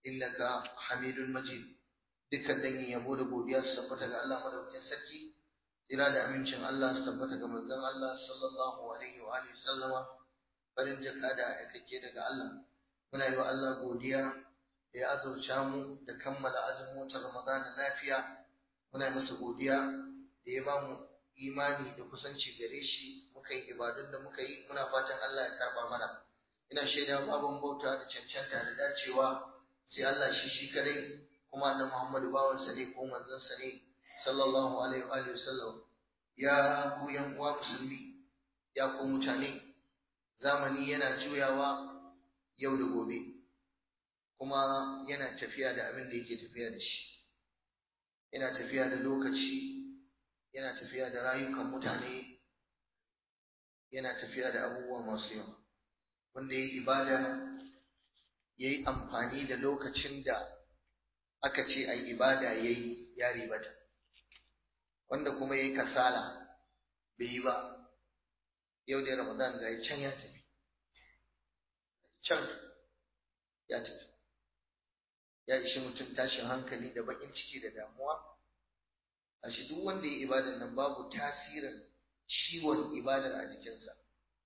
innaka hamidun majid dukkan dangin yabo da godiya su tabbata ga Allah madaukakin sarki tsira da amincin Allah su tabbata ga manzon Allah sallallahu alaihi wa alihi sallama farin jaka da aikake daga Allah muna yi wa Allah godiya da ya azurta mu da kammala azumin watan Ramadan lafiya muna masa godiya da ya bamu imani da kusanci gare shi muka yi ibadun da muka yi muna fatan Allah ya karba mana ina shaida babban bauta da cancanta da dacewa sai Allah shi shi kadai kuma annabi Muhammadu bawansa ne ko manzansa ne sallallahu alaihi wa sallam ya ku yan uwa musulmi ya ku mutane zamani yana juyawa yau da gobe kuma yana tafiya da abin da yake tafiya da shi yana tafiya da lokaci yana tafiya da rayukan mutane yana tafiya da abubuwa masu yawa wanda ya yi ibada ya yi amfani da lokacin da aka ce a yi ibada ya yi ya ribata wanda kuma ya yi kasala bai yi ba yau da ramadan ga can ya tafi can ya tafi ya ishi mutum tashin hankali da bakin ciki da damuwa a shi duk wanda ya ibadar nan babu tasirin ciwon ibadar a jikinsa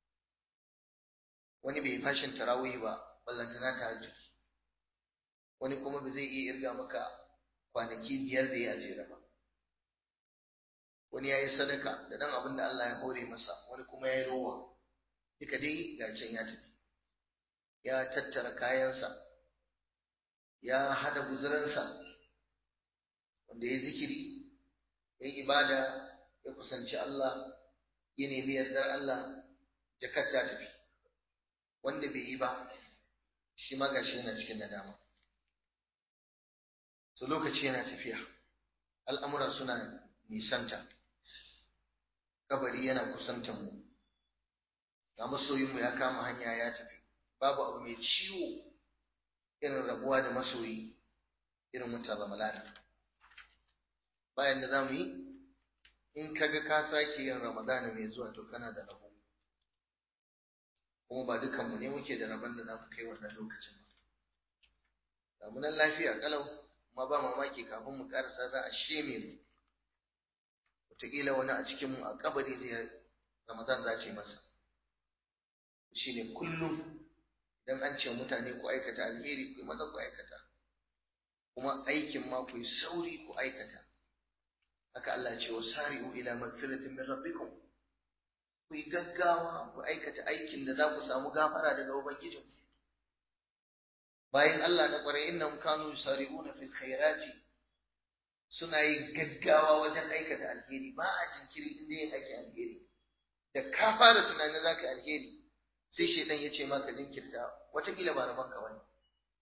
wani bai fashin tarawih ba ballantana ta hajji wani kuma ba zai iya irga maka kwanaki biyar da ya jera ba wani ya yi sadaka da dan abin da Allah ya hore masa wani kuma ya yi rowa duka dai ga can ya tafi ya tattara kayansa ya hada guzuransa wanda ya zikiri ya yi ibada ya kusanci Allah ya nemi yardar Allah jakar ta tafi wanda bai yi ba shi ma gashi yana cikin nadama so lokaci yana tafiya al'amura suna nisanta kabari yana kusantan mu ga masoyinmu ya kama hanya ya tafi babu abu mai ciwo irin rabuwa da masoyi irin wata ramalana bayan da za mu yi in kaga ka sake yin ramadana mai zuwa to kana da rabo kuma ba dukanmu ne muke da rabon da za mu kai wannan lokacin ba damunan lafiya kalau kuma ba mamaki kafin mu karasa za a sheme mu wataƙila wani a cikinmu a kabari zai ramadan za ce masa shi ne kullum idan an ce mutane ku aikata alheri ku yi maza ku aikata kuma aikin ma ku yi sauri ku aikata haka Allah ce wa sari'u ila magfiratin min rabbikum ku yi gaggawa ku aikata aikin da za ku samu gafara daga ubangijin bayan Allah na kwarai innahum kanu yusari'una fil khairati suna yin gaggawa wajen aikata alheri ba a jinkiri inda yin aiki alheri da ka fara tunanin zaka alheri sai shaitan ya ce maka jinkirta watakila ba rabon ka bane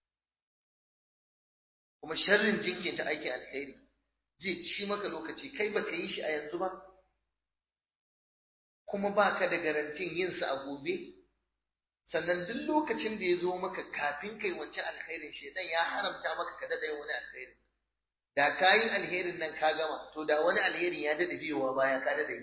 kuma sharrin jinkirta aikin alheri zai ci maka lokaci kai baka yi shi a yanzu ba kuma baka da garantin yin sa a gobe sannan duk lokacin da ya zo maka kafin kai wancan alkhairin shaitan ya haramta maka ka dada wani alkhairi da ka yi alherin nan ka gama to da wani alherin ya dada biyowa baya ka dada yi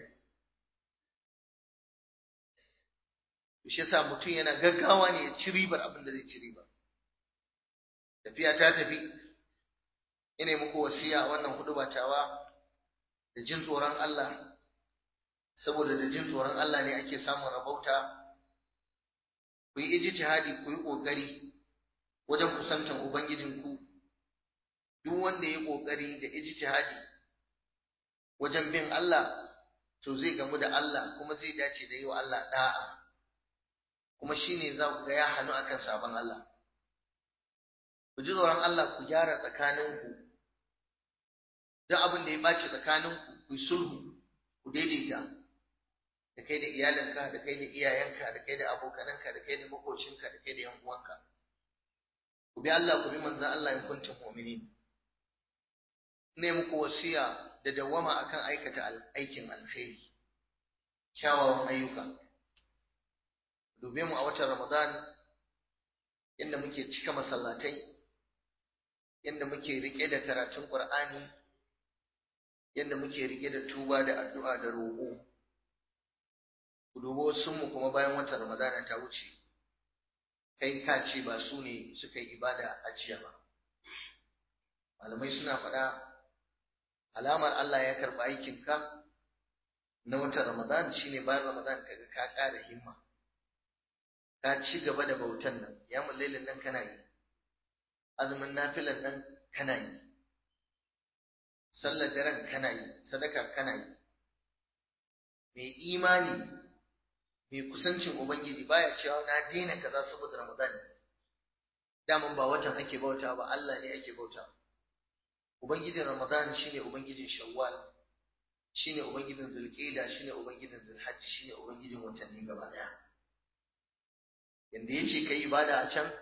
shi yasa mutum yana gaggawa ne ya ci ribar abin da zai ci riba tafiya ta tafi ina muku wasiya wannan hudu batawa da jin tsoron Allah saboda da jin tsoron Allah ne ake samun rabauta ku yi ijtihadi ku yi kokari wajen kusantan ubangijinku duk wanda ya kokari da ijtihadi wajen bin Allah to zai gamu da Allah kuma zai dace da yi wa Allah da'a kuma shine za ku ga ya hannu akan sabon Allah ku ji tsoron Allah ku gyara tsakaninku duk abin da ya ɓaci tsakaninku ku yi sulhu ku daidaita da kai da iyalinka da kai da iyayenka da kai da abokananka da kai da makocinka da kai da yan uwanka ku bi Allah ku bi manzon Allah in kuntum mu'minin ne muku wasiya da dawama akan aikata aikin alkhairi kyawawan ayyuka dube mu a watan Ramadan inda muke cika masallatai inda muke rike da karatun Qur'ani yadda muke rike da tuba da addu'a da roƙo ku dubo mu kuma bayan watan Ramadana ta wuce kai ka ce ba su ne suka yi ibada a jiya ba malamai suna faɗa alamar Allah ya karɓi aikinka na watan Ramadan shine bayan Ramadan kaga ka ƙara himma ka ci gaba da bautan nan ya lailin nan kana yi azumin nafilan nan kana yi sallar daren kana yi sadaka kana yi mai imani mai kusancin ubangiji baya cewa na daina kaza saboda Ramadan daman ba watan ake bauta ba Allah ne ake bauta ubangijin Ramadan shine ubangijin Shawwal shine ubangijin Zulqa'da shine ubangijin Zulhajj shine ubangijin watanni gaba daya yanda yace kai ibada a can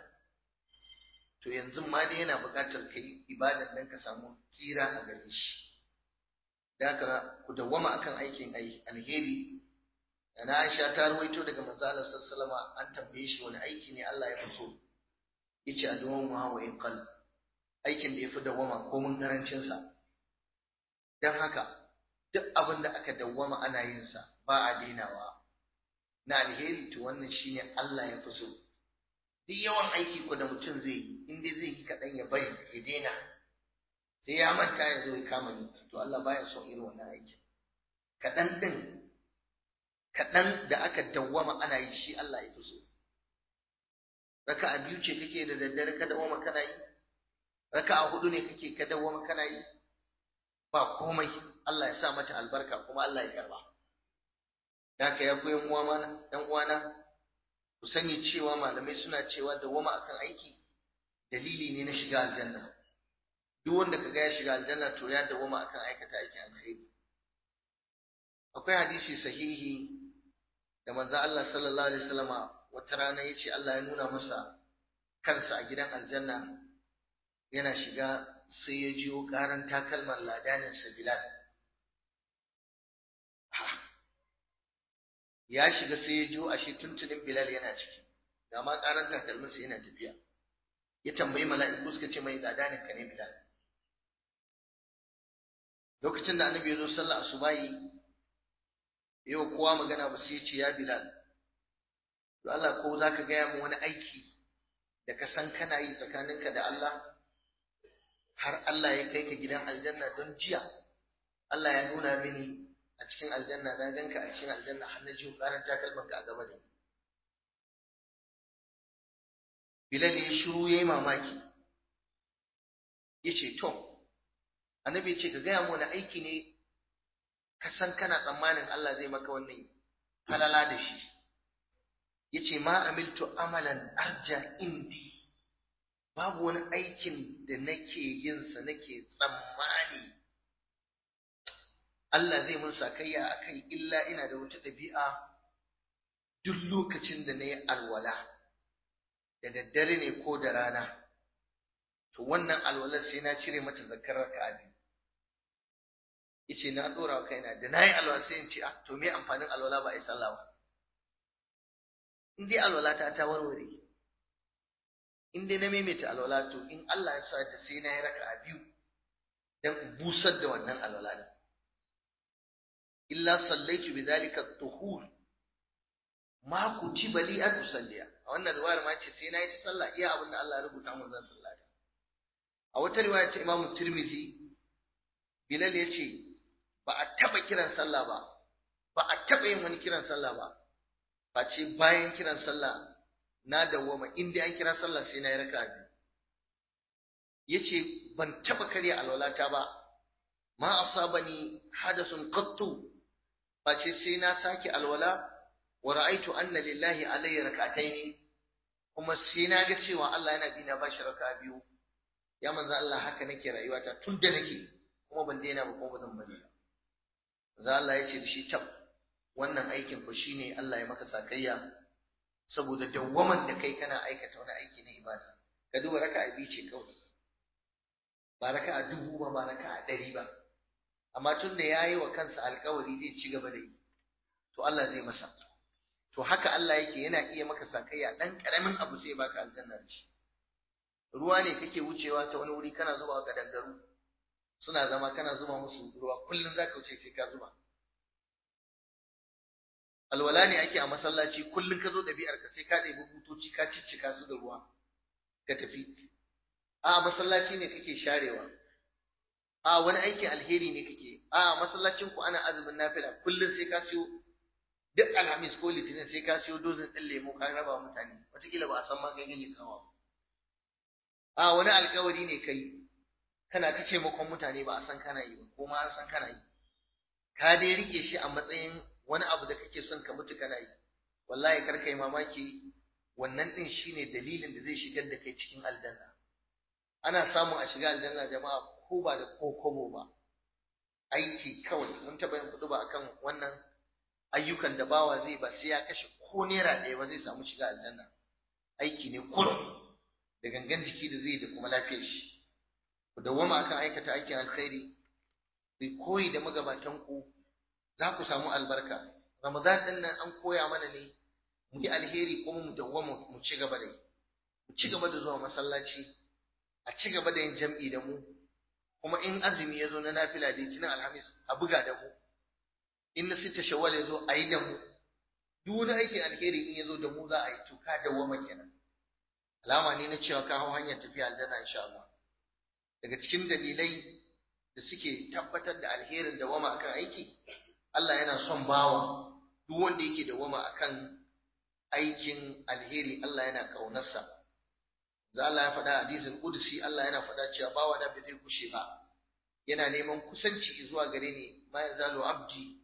to yanzu ma dai yana buƙatar kai ibadan nan ka samu tsira a gare shi da haka ku dawwama akan aikin alheri Ana Aisha ta ruwaito daga manzo Allah sallallahu alaihi an tambaye shi wani aiki ne Allah ya fi so yace addu'an wa in qal aikin da yafi dawwama ko mun karancin sa dan haka duk abin da aka dawwama ana yin sa ba a dainawa na alheri to wannan shine Allah ya fi so duk yawan aiki ko da mutum zai yi in dai zai yi kaɗan ya bari ya daina sai ya manta ya zo ya kama yi to Allah baya son irin wannan aikin kaɗan ɗin kaɗan da aka dawwama ana yi shi Allah ya fi so raka a biyu ce kake da daddare ka dawwama kana yi raka a hudu ne kake ka dawwama kana yi ba komai Allah ya sa mata albarka kuma Allah ya karba da ka ya koyan uwana ɗan uwana ku sani cewa malamai suna cewa dawwama akan aiki dalili ne na shiga aljanna duk wanda kaga ya shiga aljanna to ya dawwama akan aikata aikin alkhairi akwai hadisi sahihi da manzo Allah sallallahu alaihi wasallama wata rana yace Allah ya nuna masa kansa a gidan aljanna yana shiga sai ya jiyo karan takalman ladanin sa Bilal ya shiga sai ya jiyo ashe tuntunin Bilal yana ciki ga ma karan takalmin sa yana tafiya ya tambayi mala'iku suka ce mai ladanin ka ne Bilal lokacin da annabi ya zo sallah asubahi yau kowa magana ba sai ce ya Bilal to Allah ko zaka gaya mu wani aiki da ka san kana yi tsakaninka da Allah har Allah ya kai ka gidan aljanna don jiya Allah ya nuna mini a cikin aljanna na ganka a cikin aljanna har na ji karan takalman ka a gaba da Bilal ya shiru yayi mamaki yace to annabi ya ce ka gaya mu wani aiki ne ka san kana tsammanin Allah zai maka wannan falala da shi yace ma amiltu amalan arja indi babu wani aikin da nake yin sa nake tsammani Allah zai mun sakayya akai illa ina da wata ɗabi'a duk lokacin da na yi alwala da daddare ne ko da rana to wannan alwalar sai na cire mata zakar raka'a biyu yace na dora wa kaina da nayi alwala sai in ce ah to me amfanin alwala ba ai sallah ba in dai alwala ta ta warware in dai na maimaita alwala to in Allah ya sa da sai na yi raka'a biyu dan in busar da wannan alwala din illa sallaitu bidhalika at-tuhur ma kutiba li an usalliya a wannan riwayar ma ce sai na yi ta sallah iya abin da Allah ya rubuta mun zan sallata a wata riwaya ta Imam Tirmidhi Bilal ya ce ba a taɓa kiran sallah ba, ba a taɓa yin wani kiran sallah ba, face bayan kiran sallah na dawwama inda an kira sallah sai na yi raka biyu. Ya ce ban taɓa karya alwalata ba, ma asabani hadasun qattu face sai na sake alwala wa ra'aitu anna lillahi alayya rak'ataini kuma sai na ga cewa Allah yana bina bashi raka biyu ya manzo Allah haka nake rayuwata tun da nake kuma ban daina ba kuma ba zan bari ba za Allah ya ce da shi tab wannan aikin ku shine Allah ya maka sakayya saboda dawwaman da kai kana aikata wani aiki na ibada ka duba raka'a biyu ce kawai ba raka'a dubu ba ba raka'a ɗari ba amma tun da yayi wa kansa alƙawari zai ci gaba da yi to Allah zai masa to haka Allah yake yana iya maka sakayya dan karamin abu sai baka aljanna da shi ruwa ne kake wucewa ta wani wuri kana zuba ga dangaru suna zama kana zuba musu ruwa kullum zaka wuce sai ka zuba alwala ne ake a masallaci kullum ka zo ɗabi'ar ka sai ka ɗebi butoci ka ciccika su da ruwa ka tafi a masallaci ne kake sharewa a wani aikin alheri ne kake a masallacin ku ana azumin nafila kullum sai ka siyo duk alhamis ko litinin sai ka siyo dozin ɗin lemo ka raba mutane wataƙila ba a san ma kai ganye kawo a wani alkawari ne kai kana ta taimakon mutane ba a san kana yi ba ko ma an san kana yi ka dai rike shi a matsayin wani abu da kake son ka mutu kana yi wallahi kar kai mamaki wannan din shine dalilin da zai shigar da kai cikin aljanna ana samun a shiga aljanna jama'a ko ba da kokobo ba aiki kawai mun taɓa yin kuɗi ba akan wannan ayyukan da bawa zai ba sai ya kashe ko naira ɗaya ba zai samu shiga aljanna aiki ne kurum da gangan jiki da zai da kuma lafiyar shi ku dawwama akan aikata aikin alkhairi ku koyi da magabatan ku za ku samu albarka ramadan din nan an koya mana ne mu yi alheri kuma mu dawwama mu ci gaba da yi mu ci gaba da zuwa masallaci a ci gaba da yin jam'i da mu kuma in azumi ya zo na nafila da litinin alhamis a buga da mu in na sita shawwal ya zo a yi da mu duk wani aikin alheri in ya zo da mu za a yi to ka dawwama kenan alama ne na cewa ka hau hanyar tafiya aljanna insha Allah daga cikin dalilai da suke tabbatar da alherin dawama akan aiki Allah yana son bawa duk wanda yake dawama akan aikin alheri Allah yana kaunarsa da Allah ya faɗa hadisin qudsi Allah yana faɗa cewa bawa da bai zai kushe ba yana neman kusanci zuwa gare ni ma yazalu abdi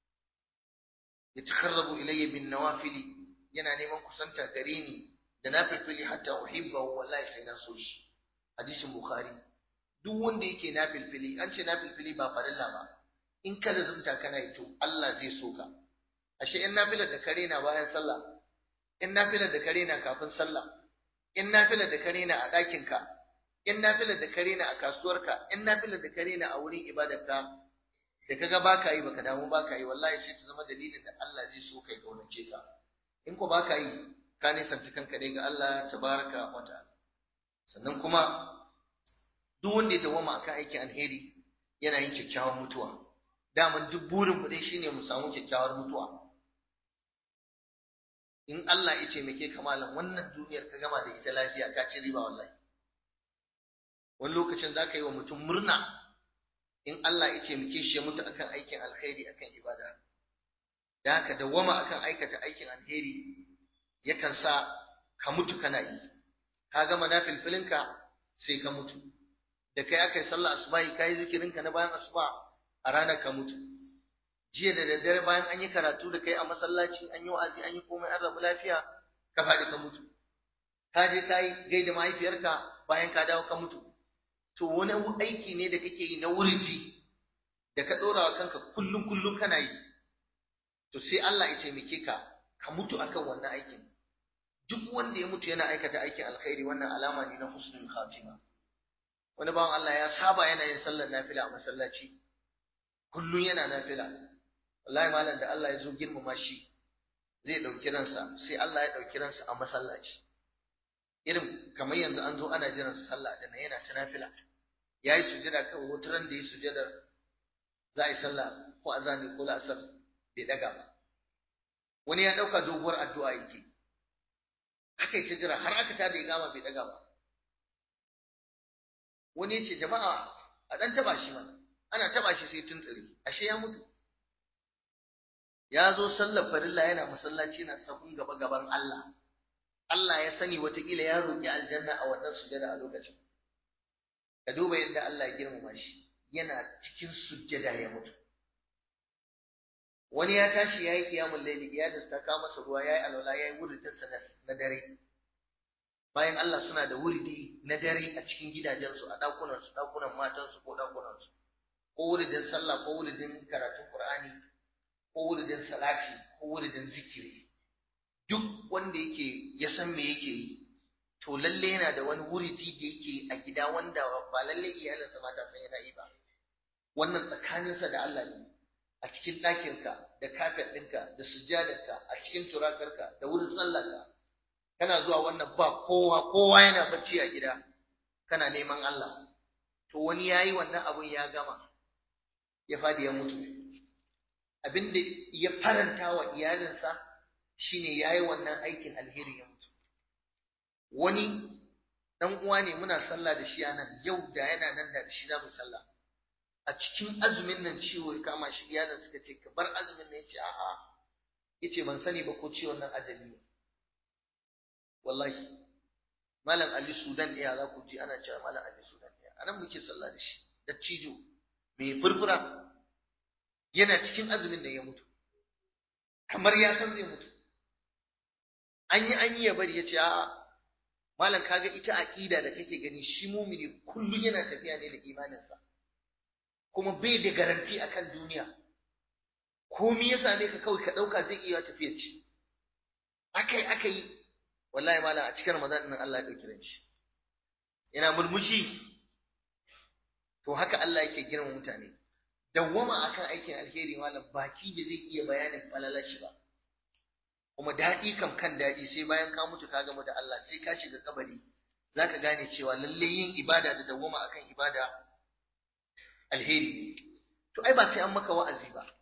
yatakarrabu ilayya bin nawafili yana neman kusanta gare ni da nafilfili hatta uhibbahu wallahi sai na so shi hadisin bukhari duk wanda yake nafilfili an ce nafilfili ba farilla ba in ka lazumta kana yi to Allah zai so ka ashe in nafilar da kare na bayan sallah in nafilar da kare na kafin sallah in nafilar da kare na a ɗakin ka in nafilar da kare na a kasuwarka in nafilar da kare na a wurin ibadarka da kaga baka yi baka damu baka yi wallahi sai ta zama dalilin da Allah zai so kai kaunace ka in ko baka yi ka nisanta kanka dai ga Allah tabaraka wa ta'ala sannan kuma duk wanda ya dawama akan aikin alheri yana yin kyakkyawan mutuwa daman duk burin mu dai shine mu samu kyakkyawar mutuwa in Allah ya taimake ka malam wannan duniyar ka gama da ita lafiya ka ci riba wallahi wani lokacin za ka yi wa mutum murna in Allah ya taimake shi ya mutu akan aikin alheri akan ibada da haka dawama akan aikata aikin alheri yakan sa ka mutu kana yi ka gama na filfilinka sai ka mutu da kai aka yi sallah asubahi ka yi zikirinka na bayan asuba a ranar ka mutu jiya da daddare bayan an yi karatu da kai a masallaci an yi wa'azi an yi komai an rabu lafiya ka faɗi ka mutu ka je ka yi gaida mahaifiyarka bayan ka dawo ka mutu to wani aiki ne da kake yi na wuridi da ka ɗora wa kanka kullum kullum kana yi to sai Allah ya taimake ka ka mutu akan wannan aikin duk wanda ya mutu yana aikata aikin alkhairi wannan alama ne na husnul khatima wani bawan Allah ya saba yana yin sallar nafila a masallaci kullun yana nafila wallahi malam da Allah ya zo girmama shi zai dauki ransa sai Allah ya dauki ransa a masallaci irin kamar yanzu an zo ana jiran sallah da yana ta nafila yayi sujada kawai wutaran da yi sujada za a yi sallah ko azani ko la'asar bai daga ba wani ya dauka doguwar addu'a yake aka yi ta jira har aka tada igama bai daga ba wani ya ce jama'a a ɗan taba shi mana ana taba shi sai tuntsiri ashe ya mutu ya zo sallar farilla yana masallaci na sabon gaba gaban Allah Allah ya sani watakila ya roƙi aljanna a wannan sujada a lokacin ka duba yadda Allah ya girmama shi yana cikin sujjada ya mutu wani ya tashi ya yi kiyamun laili ya ta kawo masa ruwa ya yi alwala ya yi wuridinsa na dare bayan Allah suna da wuridi na dare a cikin gidajensu a ɗakunansu ɗakunan matansu ko ɗakunansu ko wuridin sallah ko wuridin karatun Qur'ani ko wuridin salati ko wuridin zikiri duk wanda yake ya san me yake yi to lalle yana da wani wuridi da yake a gida wanda ba lalle iyalinsa mata san yana yi ba wannan tsakaninsa da Allah ne a cikin ɗakinka da kafet ɗinka da sujjadarka a cikin turakarka da wurin sallarka kana zuwa wannan ba kowa kowa yana bacci a gida kana neman Allah to wani yayi wannan abun ya gama ya fadi ya mutu abinda ya faranta wa iyalinsa shine yayi wannan aikin alheri ya mutu wani dan uwa ne muna sallah da shi anan yau da yana nan da shi za mu sallah a cikin azumin nan ciwo ya kama shi iyalin suka ce ka bar azumin nan yace a'a yace ban sani ba ko ciwon nan ajali ne wallahi malam Ali Sudan ɗaya za ku ji ana cewa malam Ali Sudan ɗaya anan muke sallah da shi da cijo mai furfura yana cikin azumin nan ya mutu kamar ya san zai mutu an yi an yi ya bari ya ce a'a malam kaga ita aqida da kake gani shi mumini kullum yana tafiya ne da imaninsa kuma bai da garanti akan duniya komai ya same ka kawai ka dauka zai iya tafiya ci akai akai wallahi malam a cikin ramadan din Allah ya dauki ranci yana murmushi to haka Allah yake girma mutane dawwama akan aikin alheri malam baki bai zai iya bayanin falalashi ba kuma daɗi kam kan daɗi sai bayan ka mutu ka gamu da Allah sai ka shiga kabari zaka gane cewa lalle yin ibada da dawwama akan ibada alheri ne to ai ba sai an maka wa'azi ba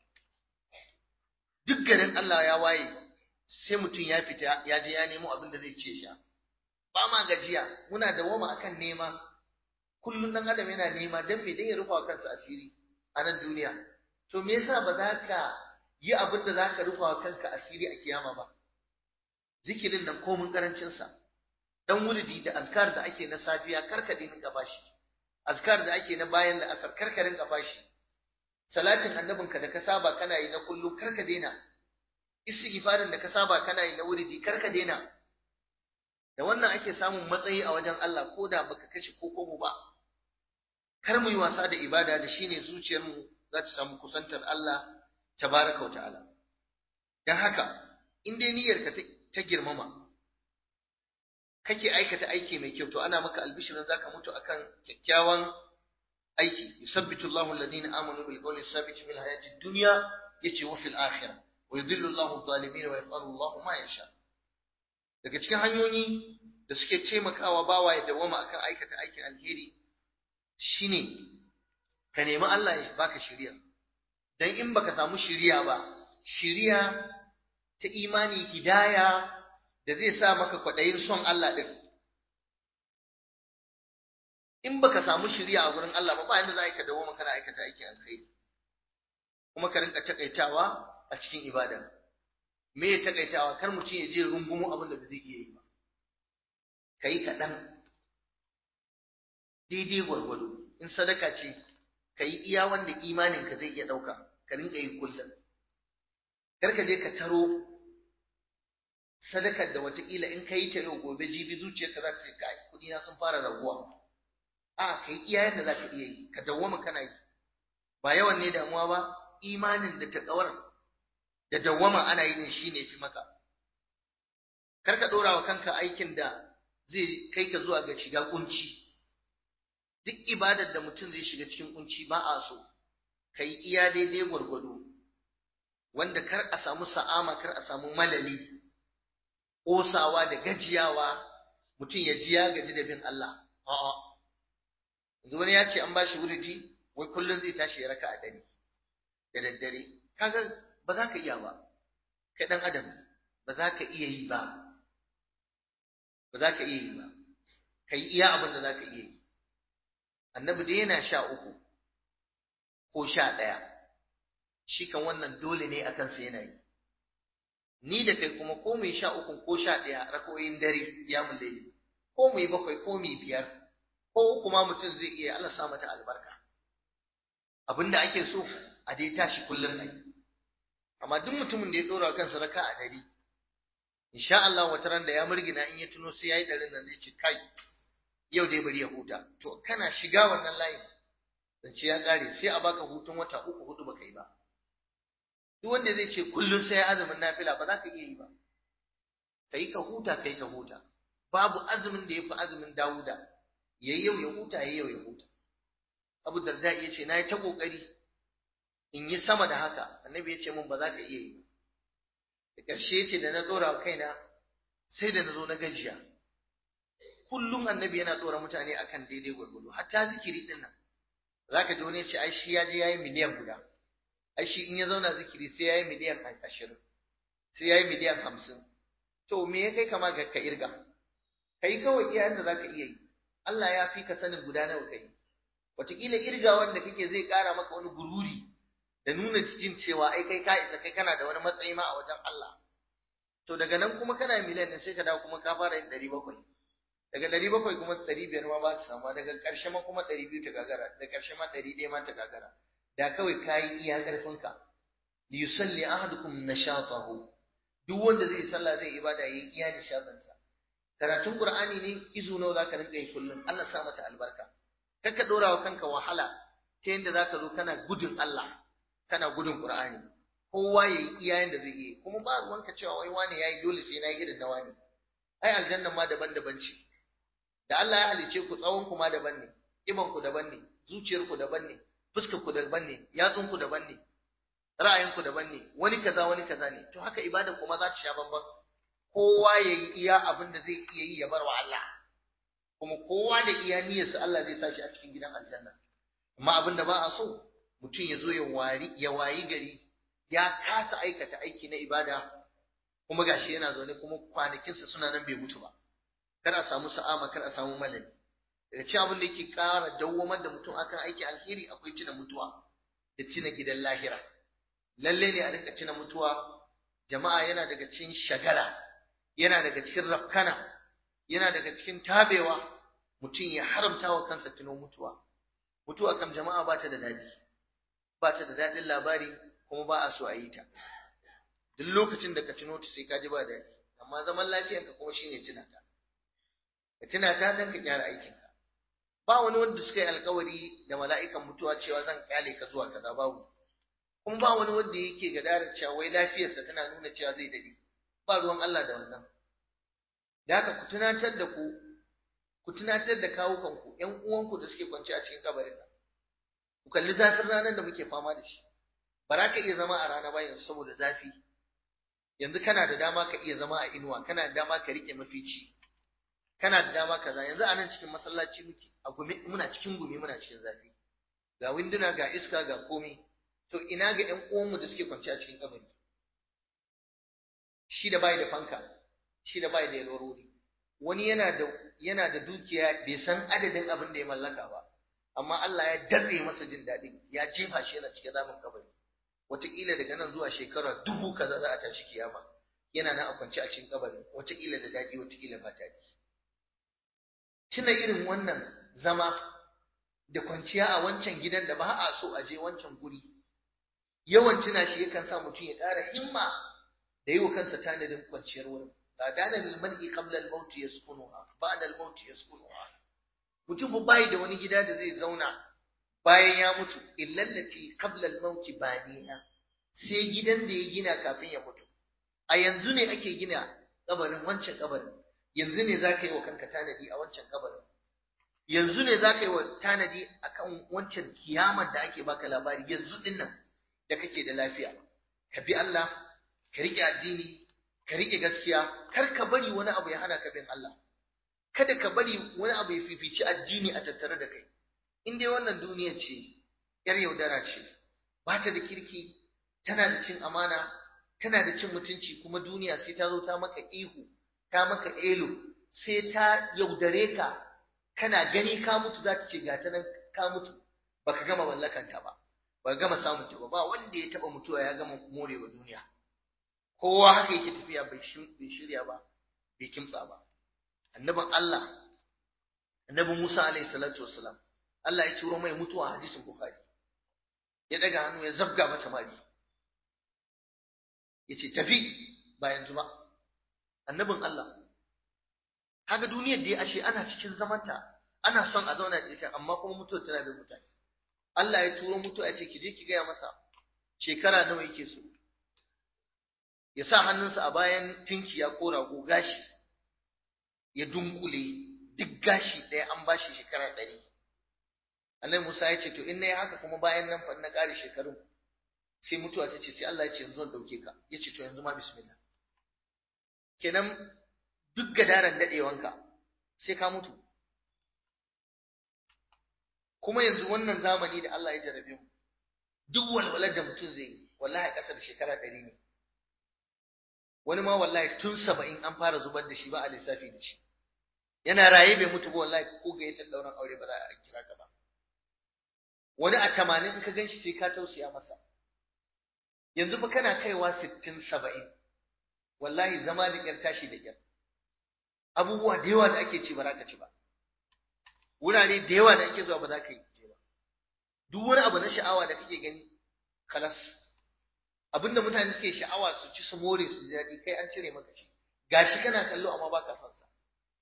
duk garin Allah ya waye sai mutum ya fita ya je ya nemo abin da zai ce sha ba ma gajiya muna dawwama akan nema kullun dan adam yana nema dan me dan ya rufa kansa asiri a nan duniya to me yasa ba za ka yi abin da za ka rufa wa kanka asiri a kiyama ba zikirin nan komin karancinsa dan wuridi da azkar da ake na safiya karka dinga bashi azkar da ake na bayan da asar karka dinga bashi salatin annabinka da ka saba kana yi na kullum karka daina istighfarin da ka saba kana yi na wuridi karka daina da wannan ake samun matsayi a wajen Allah ko da baka kashe ko komo ba kar mu yi wasa da ibada da shine zuciyarmu za ta samu kusantar Allah tabaraka wa ta'ala dan haka in dai niyyarka ta girmama kake aikata aiki mai kyau to ana maka albishirin zaka mutu akan kyakkyawan aiki yusabbitu Allahu alladhina amanu bil qawli sabit fil hayati dunya yace wa fil akhirah wa yudhillu Allahu adh-dhalimin wa yaf'alu Allahu ma yasha daga cikin hanyoyi da suke taimakawa bawa ya dawama akan aikata aikin alheri shine ka nemi Allah ya baka shiriya dan in baka samu shiriya ba shiriya ta imani hidaya da zai sa maka kwaɗayin son Allah ɗin. In baka samu shiriya a gurin Allah ba ba yanda za ka dawo maka na aikata aikin alkhairi. Kuma ka rinka takaitawa a cikin ibada. Me ya takaitawa kar mutum ya je rungumo abin da ba zai iya yi ba. Ka yi kaɗan. Daidai gwargwado. In sadaka ce, ka yi iya wanda imaninka zai iya ɗauka. Ka rinka yi kullum. Kar ka je ka taro sadakar da wataƙila in ka yi ta yau gobe jibi zuciyarka za ta ce kai kuɗi na sun fara raguwa a ka yi iya yadda za ka iya yi ka dawwama kana yi ba yawan ne damuwa ba imanin da taƙawar da dawwama ana yi din shi ne fi maka kar ka ɗora wa kanka aikin da zai kai ka zuwa ga shiga kunci duk ibadar da mutum zai shiga cikin kunci ba a so ka yi iya daidai gwargwado wanda kar a samu sa'ama kar a samu malali ƙosawa da gajiyawa mutum ya ji ya gaji da bin Allah. A'a. Yanzu wani ya ce an ba shi wuridi, wai kullum zai tashi ya raka a dare, da daddare. Kaga ba za ka iya ba, kai ɗan adam ba za ka iya yi ba, ba za ka iya yi ba, ka yi iya abin da za ka iya yi. Annabi da yana sha uku ko sha ɗaya, shi kan wannan dole ne a kansa yana yi. ni da kai kuma ko mu yi sha uku ko sha ɗaya rakoyin dare ya mu laili ko mu yi bakwai ko mu yi biyar ko kuma mutum zai iya Allah sa mata albarka abinda ake so a dai tashi kullum ai amma duk mutumin da ya dora kansa raka a dare insha Allah wata ran da ya murgina in ya tuno sai yayi darin nan zai ce kai yau dai bari ya huta to kana shiga wannan layin zance ya kare sai a baka hutun wata uku hudu baka yi ba duk wanda zai ce kullum sai azumin nafila ba za ka iya yi ba kai ka huta kai ka huta babu azumin da yafi azumin Dawuda yayi yau ya huta yayi yau ya huta Abu Darda ya ce nayi ta kokari in yi sama da haka annabi ya ce mun ba za ka iya yi da ƙarshe ya ce da na dora kaina sai da na zo na gajiya kullum annabi yana dora mutane akan daidai gwargwado hatta zikiri din nan zaka ji wani ya ce ai shi ya je yayi miliyan guda ai shi in ya zauna zikiri sai yayi miliyan ashirin sai yayi miliyan hamsin to me ya kai kama ga ka irga kai kawai iya yadda zaka iya yi Allah ya fi ka sanin guda nawa kai wataƙila irgawan da kake zai ƙara maka wani gururi da nuna cikin cewa ai kai ka isa kai kana da wani matsayi ma a wajen Allah to daga nan kuma kana miliyan ne sai ka dawo kuma ka fara yin ɗari bakwai daga ɗari bakwai kuma ɗari biyar ma ba su samu daga ƙarshe ma kuma ɗari biyu ta gagara da ƙarshe ma ɗari ɗaya ma ta gagara da kawai ka yi iya ƙarfinka liyusalli ahadukum nashatahu duk wanda zai sallah zai ibada yayi iya nishadansa karatun qur'ani ne izu nawa zaka rinka yi kullum Allah sa mata albarka kar ka dora wa kanka wahala ta yanda zaka zo kana gudun Allah kana gudun qur'ani kowa yayi iya yanda zai yi kuma ba ruwanka cewa wai wani yayi dole sai nayi irin na wani ai aljanna ma daban-daban ce da Allah ya halice ku tsawon ku ma daban ne iban ku daban ne zuciyar ku daban ne fuskar ku daban ne yatsun ku daban ne ra'ayin ku daban ne wani kaza wani kaza ne to haka ibada kuma za ta sha bamban kowa yayi iya abin da zai iya yi ya bar wa Allah kuma kowa da iya niyyarsa Allah zai sa shi a cikin gidan aljanna amma abin da ba a so mutum ya zo ya wari ya wayi gari ya kasa aikata aiki na ibada kuma gashi yana zaune kuma kwanakinsa suna nan bai mutu ba kar a samu sa'ama kar a samu malami daga cikin abin da yake ƙara dawwamar da mutum akan aiki alheri akwai tuna mutuwa da tuna gidan lahira lalle ne a rinka tuna mutuwa jama'a yana daga cikin shagala yana daga cikin rafkana yana daga cikin tabewa mutum ya haramta wa kansa tuno mutuwa mutuwa kam jama'a ba ta da daɗi ba ta da daɗin labari kuma ba a so a yi ta duk lokacin da ka tuno ta sai ka ji ba daɗi amma zaman lafiyanka kuma shine tuna ta ka tuna ta dan ka gyara aikinka ba wani wanda suka yi alkawari da mala'ikan mutuwa cewa zan kyale ka zuwa kaza babu kuma ba wani wanda yake gadarar cewa wai lafiyarsa tana nuna cewa zai dade ba ruwan Allah da wannan da haka ku tunatar da ku ku tunatar da kawukanku ƴan uwanku da suke kwance a cikin kabarin nan ku kalli zafin ranar da muke fama da shi ba za ka iya zama a rana ba yanzu saboda zafi yanzu kana da dama ka iya zama a inuwa kana da dama ka rike mafici kana da dama kaza yanzu a nan cikin masallaci muke a gumi muna cikin gumi muna cikin zafi ga winduna ga iska ga komai to ina ga ƴan uwanmu da suke kwance a cikin kabari shi da bai da fanka shi da bai da yalwarori wani yana da yana da dukiya bai san adadin abin da ya mallaka ba amma Allah ya datse masa jin daɗi ya jefa shi yana cikin zamin kabari wataƙila daga nan zuwa shekara dubu kaza za a tashi kiyama yana nan a kwance a cikin kabari wataƙila da daɗi wataƙila ba daɗi tuna irin wannan zama da kwanciya a wancan gidan da ba a so a je wancan guri yawan tuna shi yakan sa mutum ya ƙara himma da yi wa kansa tanadin kwanciyar wurin ba dana lil mar'i qabla al maut yaskunuha ba'da al maut yaskunuha mutum bai da wani gida da zai zauna bayan ya mutu illa allati qabla al maut baniha sai gidan da ya gina kafin ya mutu a yanzu ne ake gina kabarin wancan kabarin yanzu ne zaka yi wa kanka tanadi a wancan kabarin yanzu ne zaka yi wa tanadi akan wancan kiyamar da ake baka labari yanzu din nan da kake da lafiya ka bi Allah ka rike addini ka rike gaskiya kar ka bari wani abu ya hana ka bin Allah kada ka bari wani abu ya fifici addini a tattare da kai in dai wannan duniya ce yar yaudara ce ba ta da kirki tana da cin amana tana da cin mutunci kuma duniya sai ta zo ta maka ihu ta maka elo sai ta yaudare ka kana gani ka mutu za ta ce ga ta nan ka mutu baka gama mallakanta ba ba gama samun ta ba ba wanda ya taba mutuwa ya gama morewa duniya kowa haka yake tafiya bai shirya ba bai kimtsa ba annabin Allah annabi Musa alaihi salatu wassalam Allah ya turo mai mutuwa a hadisin Bukhari ya daga hannu ya zabga mata mari yace tafi ba yanzu ba annabin Allah kaga duniyar da ashe ana cikin zamanta ana son a zauna da ita amma kuma mutuwa tana da mutane Allah ya turo mutuwa ya ce ki je ki gaya masa shekara nawa yake so ya sa hannunsa a bayan tinkiya ko rago gashi ya dunkule duk gashi ɗaya an bashi shekara ɗari Annabi Musa ya ce to in nayi haka kuma bayan nan fa na ƙare shekarun sai mutuwa ta ce sai Allah ya ce yanzu zan dauke ka ya ce to yanzu ma bismillah kenan duk gadaran dadewanka sai ka mutu kuma yanzu wannan zamani da Allah ya jarabe mu duk walwalar da mutum zai yi wallahi ƙasa da shekara ɗari ne wani ma wallahi tun saba'in an fara zubar da shi ba a lissafi da shi yana raye bai mutu ba wallahi ko ga yatar ɗauran aure ba za a kira ka ba wani a tamanin in ka gan shi sai ka tausaya masa yanzu fa kana kaiwa sittin saba'in wallahi zama da ƙyar tashi da ƙyar abubuwa da yawa da ake ci ba za ka ci ba wurare da yawa da ake zuwa ba za ka yi je ba duk wani abu na sha'awa da kake gani kalas abinda mutane suke sha'awa su ci su more su ji daɗi kai an cire maka shi gashi kana kallo amma ba ka son sa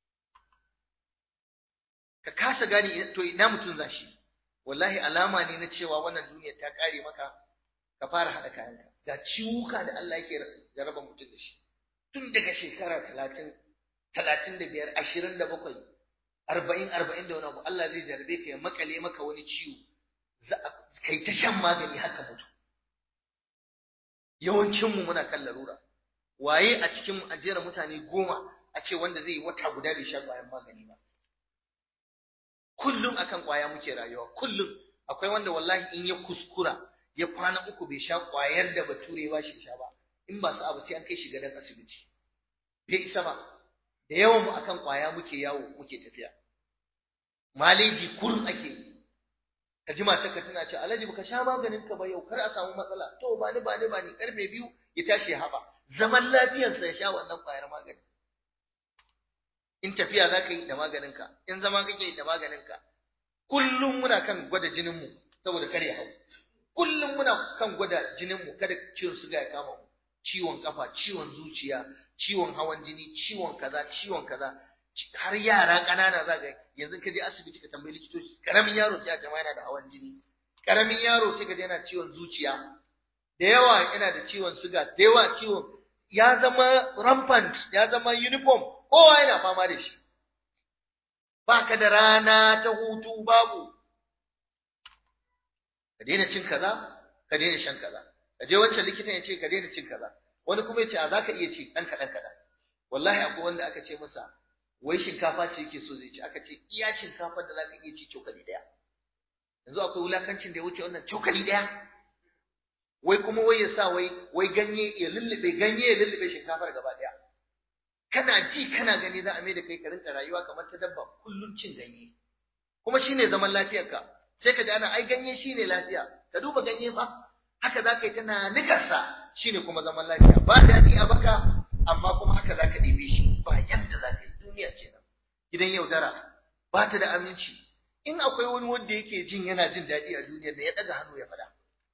ka kasa gane to ina mutum za shi wallahi alama ne na cewa wannan duniya ta kare maka ka fara haɗa kayanka ga ciwuka da Allah yake jaraba mutum da shi tun daga shekara talatin talatin da biyar ashirin da bakwai arba'in arba'in da wani abu Allah zai jarabe ka ya makale maka wani ciwo kai ta shan magani haka mutu yawancinmu muna kan larura waye a cikin ajiyar mutane goma a ce wanda zai yi wata guda bai sha ƙwayan magani ba kullum akan ƙwaya muke rayuwa kullum akwai wanda wallahi in ya kuskura ya kwana uku bai sha ƙwayar da bature ba shi sha ba in ba su abu sai an kai shi gadon asibiti bai isa ba da yawan mu akan ƙwaya muke yawo muke tafiya maleji kullum ake yi ka ji matarka tana ce alhaji baka sha maganin ka ba yau kar a samu matsala to ba ni ba ni ba ni karfe biyu ya tashi ya haɓa zaman lafiyarsa ya sha wannan ƙwayar magani in tafiya za ka yi da maganinka in zama kake yi da maganinka kullum muna kan gwada jininmu saboda kar ya hau kullum muna kan gwada jininmu kada ciwon suga ya kama mu ciwon kafa ciwon zuciya ciwon hawan jini ciwon kaza ciwon kaza har yara ƙanana za ga yanzu ka je asibiti ka tambayi likitoci karamin yaro sai a jama yana da hawan jini karamin yaro sai ka je yana ciwon zuciya da yawa yana da ciwon suga da yawa ciwon ya zama rampant ya zama uniform kowa yana fama da shi ba ka da rana ta hutu babu ka daina cin kaza ka daina shan kaza ka je wancan likitan ya ce ka daina cin kaza wani kuma ya ce a za ka iya ci ɗan kaɗan kaɗan wallahi akwai wanda aka ce masa wai shinkafa ce yake so zai ci aka ce iya shinkafar da za ka iya ci cokali ɗaya yanzu akwai wulakancin da ya wuce wannan cokali ɗaya wai kuma wai ya sa wai wai ganye ya lullube ganye ya lullube shinkafar gaba ɗaya kana ji kana gani za a mai da kai ka rinka rayuwa kamar ta dabba kullum cin ganye kuma shine zaman lafiyarka sai ka ji ana ai ganye shine lafiya ka duba ganye fa haka za ka yi tana nikarsa shine kuma zaman lafiya ba daɗi a baka amma kuma haka za ka ɗebe shi ba yadda za ka yi duniya kenan gidan yaudara ba ta da aminci in akwai wani wanda yake jin yana jin daɗi a duniyar da ya ɗaga hannu ya faɗa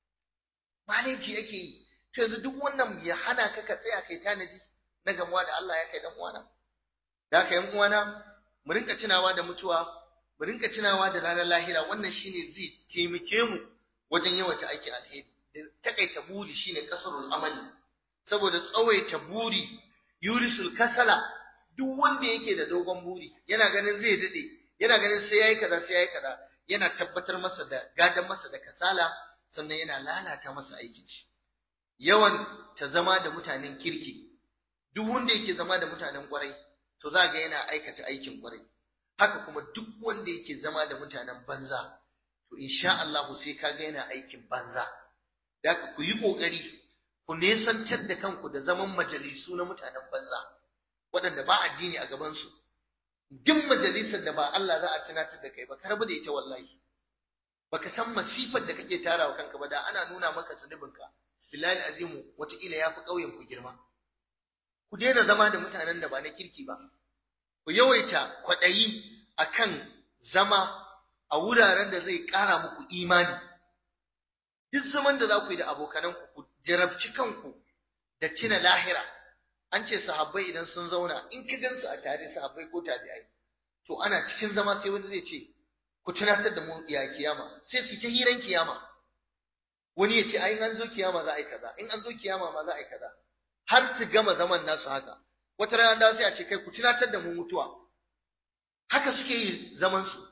maleji ake yi to yanzu duk wannan ya hana ka ka tsaya kai tanadi na gamuwa da Allah ya kai dan uwana da haka yan uwana mu rinka tunawa da mutuwa mu rinka tunawa da ranar lahira wannan shine zai taimake mu wajen yawaita aikin alheri da takaita buri shine kasarul amali saboda tsawaita buri yurisul kasala duk wanda yake da dogon buri yana ganin zai dade yana ganin sai yayi kaza sai yayi kaza yana tabbatar masa da gadan masa da kasala sannan yana lalata masa aikin shi yawan ta zama da mutanen kirki duk wanda yake zama da mutanen kwarai to za ga yana aikata aikin kwarai haka kuma duk wanda yake zama da mutanen banza to insha Allah sai ka ga yana aikin banza da ku yi kokari ku nesantar da kanku da zaman majalisu na mutanen banza waɗanda ba addini a gabansu duk majalisar da ba Allah za a tunatar da kai ba ka rabu da ita wallahi baka san masifar da kake tarawa kanka ba da ana nuna maka zunubinka billahi azimu wataƙila ya fi ƙauyen ku girma ku daina zama da mutanen da ba na kirki ba ku yawaita kwaɗayi akan zama a wuraren da zai ƙara muku imani duk zaman da za ku yi da abokananku ku jarabci kanku da cina lahira an ce sahabbai idan sun zauna in ka gansu a tare sahabbai ko tabi'ai to ana cikin zama sai wani zai ce ku tunatar da mu ya kiyama sai su ta hiran kiyama wani ya ce ai an zo kiyama za a yi kaza in an zo kiyama ma za a yi kaza har su gama zaman nasu haka wata rana da sai a ce kai ku tunatar da mu mutuwa haka suke yi zaman su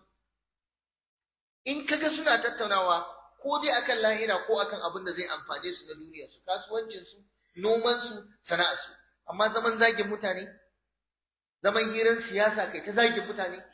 in kaga suna tattaunawa ko dai akan lahira ko akan abin da zai amfane su na duniya su kasuwancin su noman su sana'ar su amma zaman zagin mutane zaman hirar siyasa kai ta zagin mutane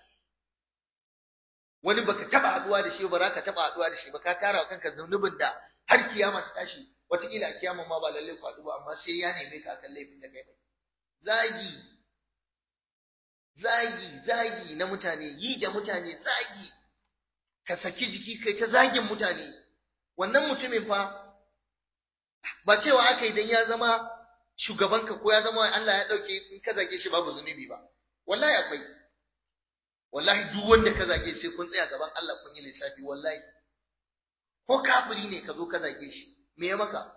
wani baka taba haduwa da shi ba za ka taba haduwa da shi ba ka tara kanka zunubin da har kiyama ta tashi wataƙila a kiyama ma ba lallai ku haɗu ba amma sai ya neme ka akan laifin da kai mai zagi zagi zagi na mutane yi da mutane zagi ka saki jiki kai ta zagin mutane wannan mutumin fa ba cewa aka yi dan ya zama shugabanka ko ya zama Allah ya dauke in ka zage shi babu zunubi ba wallahi akwai wallahi duk wanda ka zage sai kun tsaya gaban Allah kun yi lissafi wallahi ko kafiri ne ka zo ka zage shi me ya maka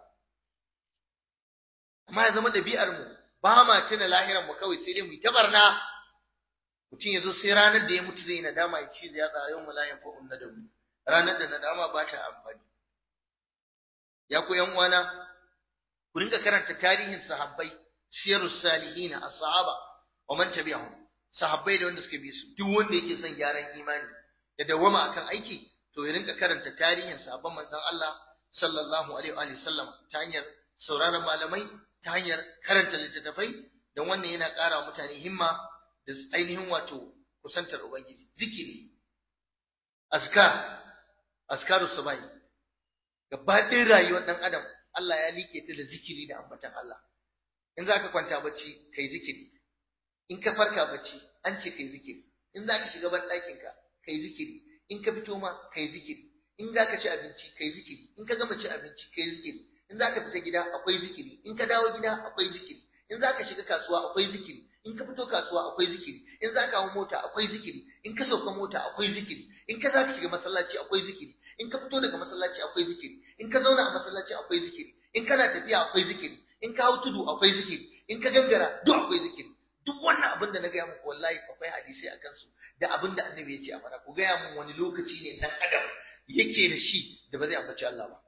amma ya zama ɗabi'ar mu ba ma tuna lahiran mu kawai sai dai mu yi ta barna mutum ya zo sai ranar da ya mutu zai nadama ya ci ya tsaya yau mulayan fa'un na damu ranar da nadama ba ta amfani ya ku yan uwana ku rinka karanta tarihin sahabbai siyarus salihina as-sahaba wa man tabi'ahum sahabbai da wanda suka bi su duk wanda yake son gyaran imani da dawama akan aiki to ya rinka karanta tarihin sahabban manzon Allah sallallahu alaihi wa sallam ta hanyar sauraron malamai ta hanyar karanta littattafai don wannan yana ƙara mutane himma da ainihin wato kusantar ubangiji zikiri azkar azkaru subai gaba ɗin rayuwar ɗan adam Allah ya liƙe ta da zikiri da ambatan Allah in za ka kwanta bacci kai zikiri in ka farka bacci an ce kai zikiri in za ka shiga ban ɗakinka kai zikiri in ka fito ma kai zikiri in za ka ci abinci kai zikiri in ka gama ci abinci kai zikiri in za ka fita gida akwai zikiri in ka dawo gida akwai zikiri in za ka shiga kasuwa akwai zikiri in ka fito kasuwa akwai zikiri in za ka hau mota akwai zikiri in ka sauka mota akwai zikiri in ka za ka shiga masallaci akwai zikiri in ka fito daga masallaci akwai zikiri in ka zauna a masallaci akwai zikiri in kana tafiya akwai zikiri in ka hau tudu akwai zikiri in ka gangara duk akwai zikiri duk wannan abin da na gaya muku wallahi akwai hadisi a kansu da abin da annabi ya ce a fara ku gaya mun wani lokaci ne dan adam yake da shi da ba zai ambaci Allah ba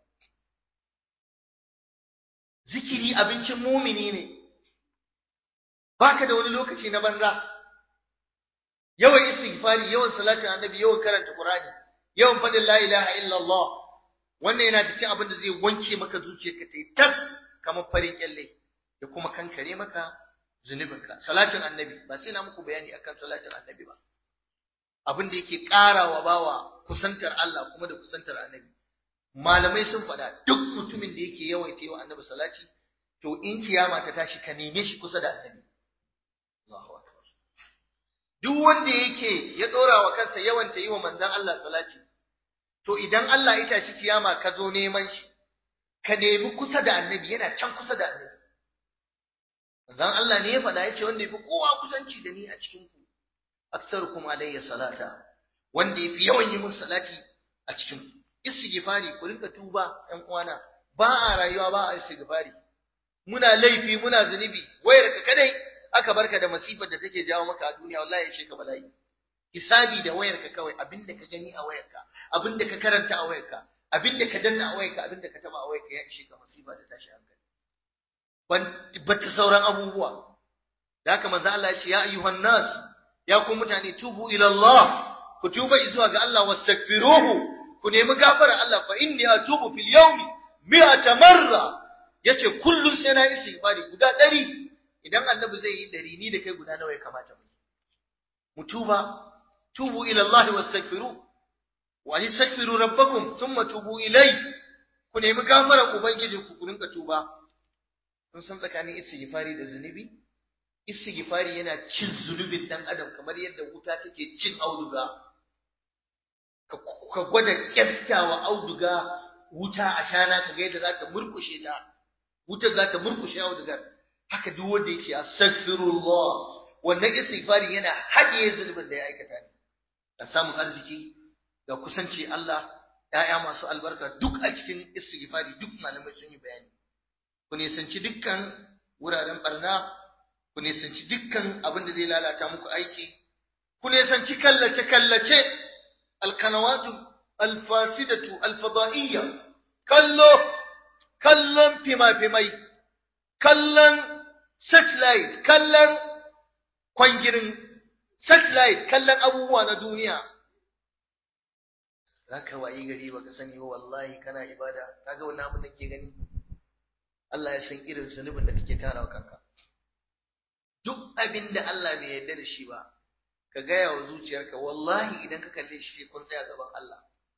zikiri abincin mumini ne baka da wani lokaci na banza yawan istighfari yawan salatin annabi yawan karanta qur'ani yawan fadin la ilaha illallah wannan yana cikin abin da zai wanke maka zuciyarka ta yi tas kamar farin kyalle da kuma kankare maka zunubinka salatin annabi ba sai na muku bayani akan salatin annabi ba abin da yake ƙarawa bawa kusantar Allah kuma da kusantar annabi malamai sun faɗa duk mutumin da yake yawaita yi wa annabi salati to in kiyama ta tashi ka neme shi kusa da annabi Allahu akbar duk wanda yake ya dora wa kansa yawan ta yi wa manzon Allah salati to idan Allah ya tashi kiyama ka zo neman shi ka nemi kusa da annabi yana can kusa da annabi manzon Allah ne ya faɗa ya ce wanda yafi kowa kusanci da ni a cikin ku aktsarukum alayya salata wanda yafi yawan yi mun salati a cikin ku istighfari ku rinka tuba ɗan uwana ba a rayuwa ba a istighfari muna laifi muna zunubi wayar ka kadai aka barka da masifar da take jawo maka a duniya wallahi ya ce ka bala'i hisabi da wayar ka kawai abinda ka gani a wayar ka abinda ka karanta a wayar ka abinda ka danna a wayar ka abinda ka taba a wayar ka ya ishe ka masifa da tashi hankali ban ta sauran abubuwa da haka manzo Allah ya ce ya ayyuhan nas ya ku mutane tubu ila Allah ku tuba zuwa ga Allah wastaghfiruhu ku nemi gafara Allah fa inni atubu fil yawmi mi'ata marra yace kullun sai na istighfari guda 100 idan annabi zai yi 100 ni da kai guda nawa ya kamata mu mu tuba tubu ila Allah wastaghfiru wa yastaghfiru rabbakum thumma tubu ilai ku nemi gafara ubangiji ku ku rinka tuba kun san tsakanin istighfari da zunubi istighfari yana cin zunubin dan adam kamar yadda wuta take cin auduga ka gwada kyastawa auduga wuta a shana ka ga yadda za ta murkushe ta wutar za ta murkushe audugar haka duk wanda yake astaghfirullah wannan istighfari yana haɗiye zulubin da ya aikata ne da samun arziki da kusanci Allah ‘ya'ya masu albarka duk a cikin istighfari duk malamai sun yi bayani ku nisanci dukkan wuraren barna ku nisanci dukkan abin da zai lalata muku aiki ku nisanci kallace kallace alkanawatu alfasidatu alfada'iyya kallo kallon fima-fimai kallon satellite kallon kwangirin satellite kallon abubuwa na duniya za ka wayi gari baka sani ba wallahi kana ibada kaga wannan abin da ke gani Allah ya san irin zunubin da kake tarawa kanka duk abin da Allah bai yarda da shi ba ka gaya wa zuciyarka wallahi idan ka kalle shi sai kun tsaya gaban Allah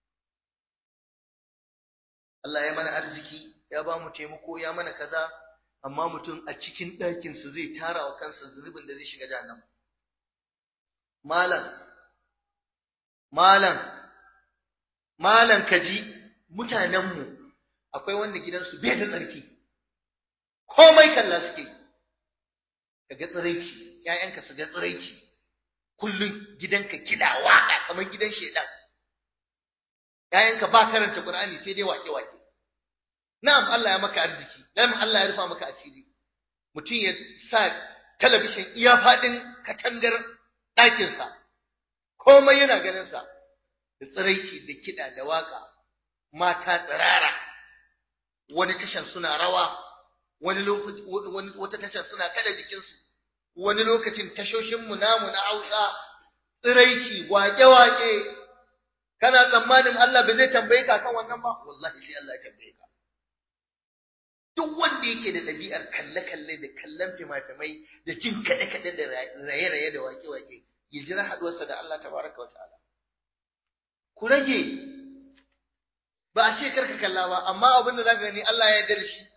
Allah ya mana arziki ya ba mu taimako ya mana kaza amma mutum a cikin ɗakinsa zai tara wa kansa zunubin da zai shiga jahannam malam malam malan kaji mutanenmu akwai wanda gidansu bai da tsarki komai kalla suke ka ga tsiraici ƴaƴanka su ga tsiraici kullum gidanka kiɗa waƙa kamar gidan shedan ƴaƴanka ba karanta Qur'ani sai dai wake-wake na'am Allah ya maka arziki na'am Allah ya rufa maka asiri mutum ya sa talabishin iya faɗin katangar ɗakinsa komai yana ganinsa da tsiraici da kiɗa da waƙa mata tsirara wani tashan suna rawa wani lokaci wata tashar suna kada jikinsu wani lokacin tashoshinmu namu na Hausa tsiraici wake-wake kana tsammanin Allah ba zai tambaye ka kan wannan ba wallahi sai Allah ya tambaye ka duk wanda yake da ɗabi'ar kalle-kalle da kallon fimafimai da jin kaɗe-kaɗe da raye-raye da wake-wake ya jira haɗuwarsa da Allah tabaraka wa ta'ala ku rage ba a ce karka kalla ba amma abin da zaka gani Allah ya yarda da shi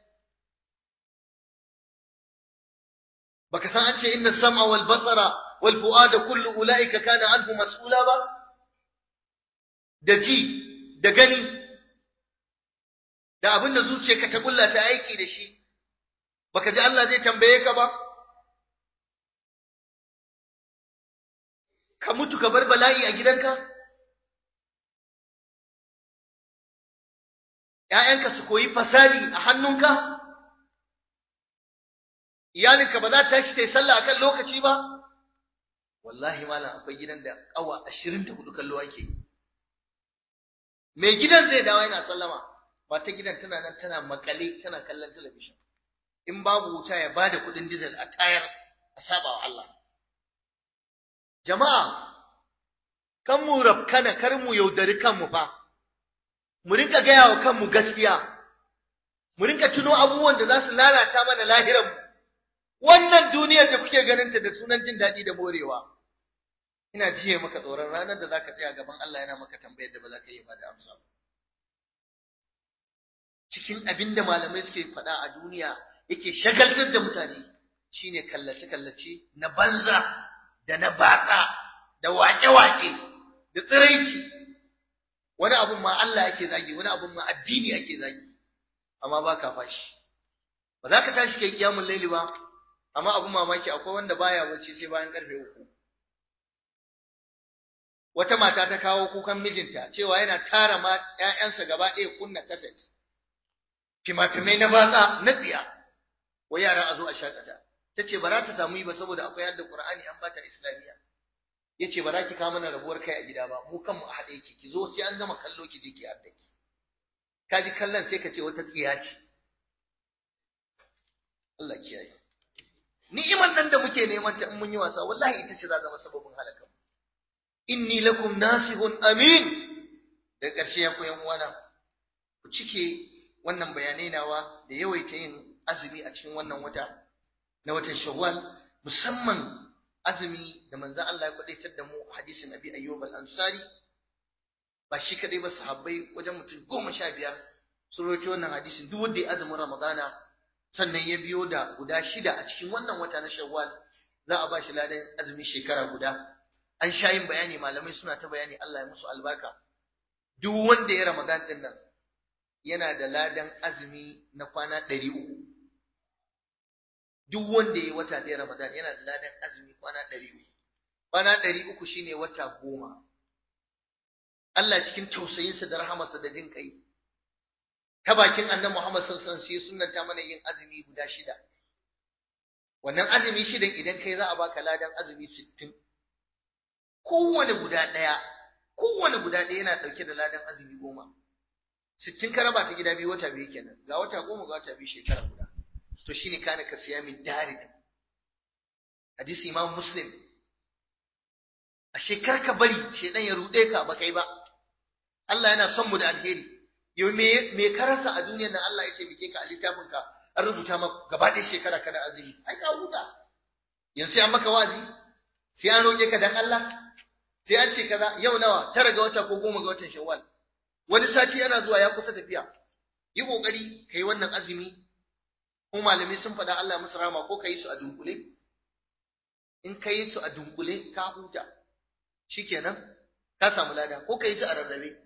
baka san an ce inna sam'a wal basara wal fu'ada kullu ulaika kana anhu mas'ula ba da ji da gani da abin da zuciyarka ta kulla ta aiki da shi baka ji Allah zai tambaye ka ba ka mutu ka bar bala'i a gidanka ‘ya'yanka su koyi fasadi a hannunka iyalinka ba za ta tashi ta yi sallah akan lokaci ba wallahi malam akwai gidan da awa ashirin da hudu kallo ake yi mai gidan zai dawo yana sallama mata gidan tana nan tana makale tana kallon talabishin in babu wuta ya bada kuɗin dizal a tayar a saba wa Allah jama'a kan mu rafkana kar mu yaudari kanmu fa mu rinka gaya wa kanmu gaskiya mu rinka tuno abubuwan da za su lalata mana lahiranmu wannan duniyar da kuke ganin ta da sunan jin daɗi da morewa ina jiye maka tsoron ranar da zaka tsaya gaban Allah yana maka tambayar da ba za ka yi ba da amsa ba cikin abin da malamai suke faɗa a duniya yake shagaltar da mutane shine kallace-kallace na banza da na batsa da waƙe-waƙe da tsiraici wani abun ma Allah yake zagi wani abun ma addini yake zagi amma ba ka fashi ba za ka tashi kai kiyamun laili ba amma abun mamaki akwai wanda baya bacci sai bayan karfe uku wata mata ta kawo kukan mijinta cewa yana tara ma ƴaƴansa gaba ɗaya kunna kaset fima-fimai na batsa na tsiya wa yara a zo a shakata ta ce ba za ta samu yi ba saboda akwai yadda Qur'ani an bata Islamiyya ya ce ba za ki kawo mana rabuwar kai a gida ba mu kanmu a haɗe ki ki zo sai an gama kallo ki je ki hadda ki ka ji kallon sai ka ce wata tsiya ce Allah kiyaye ni'imar nan da muke neman ta in mun yi wasa wallahi ita ce za zama sababin halaka inni lakum nasihun amin da ƙarshe ya koyan uwana ku cike wannan bayanai nawa da yawaita yin azumi a cikin wannan wata na watan Shawwal musamman azumi da manzon Allah ya kwadaitar da mu hadisin Abi Ayyub al-Ansari ba shi kadai ba sahabbai wajen mutum goma sha biyar sun rawaito wannan hadisin duk wanda ya azumin Ramadana sannan ya biyo da guda shida a cikin wannan wata na Shawwal za a ba shi ladan azumi shekara guda an sha yin bayani malamai suna ta bayani Allah ya musu albarka duk wanda ya Ramadan din nan yana da ladan azumi na kwana ɗari uku duk wanda ya wata ɗaya Ramadan yana da ladan azumi kwana ɗari uku. Kwana ɗari uku shine wata goma. Allah cikin tausayinsa da rahamarsa da jin kai. Ta bakin annabi Muhammad sallallahu alaihi wasallam sai sunnanta mana yin azumi guda shida. Wannan azumi shidan idan kai za a baka ladan azumi sittin. Kowane guda ɗaya, kowane guda ɗaya yana ɗauke da ladan azumi goma. Sittin ka raba ta gida biyu wata biyu kenan, ga wata goma ga wata biyu shekara guda. to shine kana ka siya min darid hadisi imam muslim ashe kar ka bari shedan ya rude ka ba kai ba Allah yana son mu da alheri yau me me ka rasa a duniyar nan Allah ya ce bike ka a littafin ka an rubuta maka gaba ɗaya shekara kana azumi ai ka huta yanzu sai an maka wazi sai an roƙe ka dan Allah sai an ce kaza yau nawa tara ga wata ko goma ga watan shawwal wani sati yana zuwa ya kusa tafiya yi kokari kai wannan azumi ko malamai sun faɗa Allah musu rama ko ka yi su a dunkule in ka yi su a dunkule ka huta shikenan ka samu lada ko ka yi su a rarrabe ka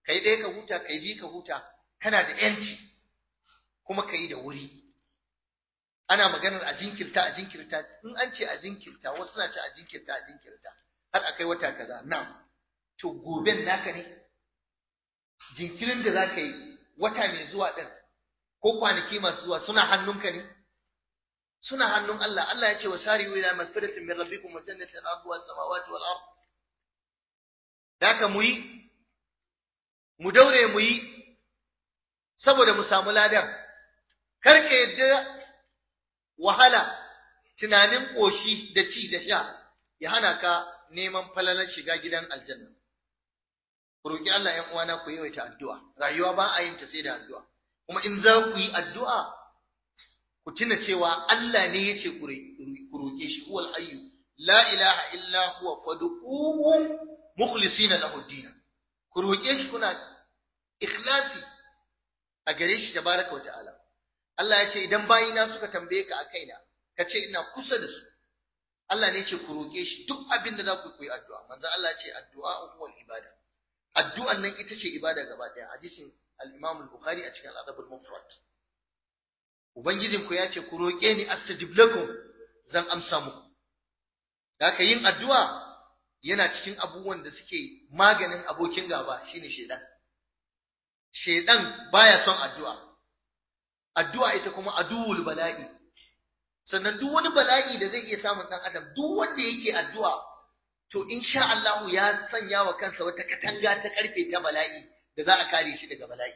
kai ɗaya ka huta kai bi ka huta kana da yanci kuma ka yi da wuri ana maganar a jinkirta a jinkirta in an ce a jinkirta wasu na ce a jinkirta a jinkirta har akai wata kaza na to goben naka ne jinkirin da za ka yi wata mai zuwa ɗin ko kwanaki masu zuwa suna hannunka ne suna hannun Allah Allah ya ce wa sari'u ila magfiratin min rabbikum wa jannatin arduha samawati wal ard daka mu yi mu daure mu yi saboda mu samu ladan kar ka yadda wahala tunanin koshi da ci da sha ya hana ka neman falalar shiga gidan aljanna ku roki Allah ƴan uwana ku yawaita addu'a rayuwa ba a yin ta sai da addu'a kuma in za ku yi addu'a ku tuna cewa Allah ne ya ce ku roƙe shi huwal hayyu la ilaha illa huwa fad'uhu mukhlisina lahu din ku roƙe shi kuna ikhlasi a gare shi tabaraka wa ta'ala Allah ya ce idan bayina suka tambaye ka a kaina ka ce ina kusa da su Allah ne ya ce ku roƙe shi duk abin da za ku yi addu'a manzo Allah ya ce addu'a huwal ibada addu'an nan ita ce ibada gaba ɗaya hadisin al-Imam al-Bukhari a cikin al-Adab al-Mufrad Ubangijinku ya ce, Ku roƙe ni astajib lakum zan amsa muku. Haka yin addu'a yana cikin abubuwan da suke maganin abokin gaba shine shedan. Shedan baya son addu'a. Addu'a ita kuma aduwul bala'i. Sannan duk wani bala'i da zai iya samun ɗan adam, duk wanda yake addu'a, to insha Allahu ya sanya wa kansa wata katanga ta ƙarfe ta bala'i da za a kare shi daga bala'i.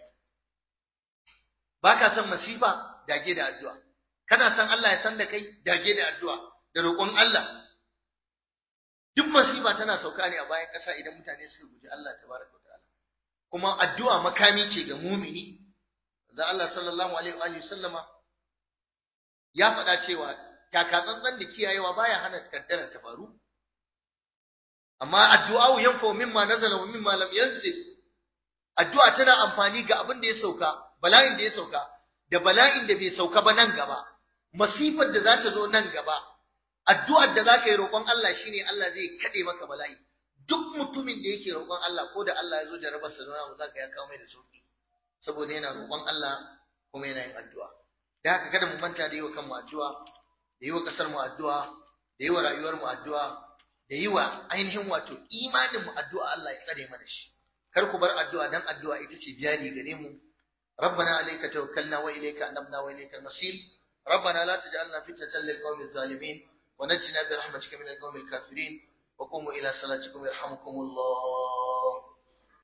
Ba ka son masifa, dage da addu'a kana san Allah ya san da kai dage da addu'a da roƙon Allah duk masifa tana sauka ne a bayan ƙasa idan mutane suka guji Allah tabaraka ta'ala kuma addu'a makami ce ga mumini da Allah sallallahu alaihi wa sallama ya faɗa cewa takatsantsan da kiyayewa baya hana kaddara ta faru amma addu'a yanfa mimma nazala wa mimma lam yanzil addu'a tana amfani ga abin da ya sauka bala'in da ya sauka da bala'in da bai sauka ba nan gaba masifar da za ta zo nan gaba addu'ar da za ka yi roƙon Allah shine Allah zai kaɗe maka bala'i duk mutumin da yake roƙon Allah ko da Allah ya zo da rabar sanuna mu za ka ya kawo mai da sauki saboda yana roƙon Allah kuma yana yin addu'a da haka kada mu manta da yi wa kanmu addu'a da yi wa ƙasar mu addu'a da yi wa rayuwar mu addu'a da yi wa ainihin wato imanin mu addu'a Allah ya tsare mana shi kar ku bar addu'a dan addu'a ita ce jari gare mu ربنا عليك توكلنا وإليك أنبنا وإليك المصير ربنا لا تجعلنا فتنة للقوم الظالمين ونجنا برحمتك من القوم الكافرين وقوموا إلى صلاتكم يرحمكم الله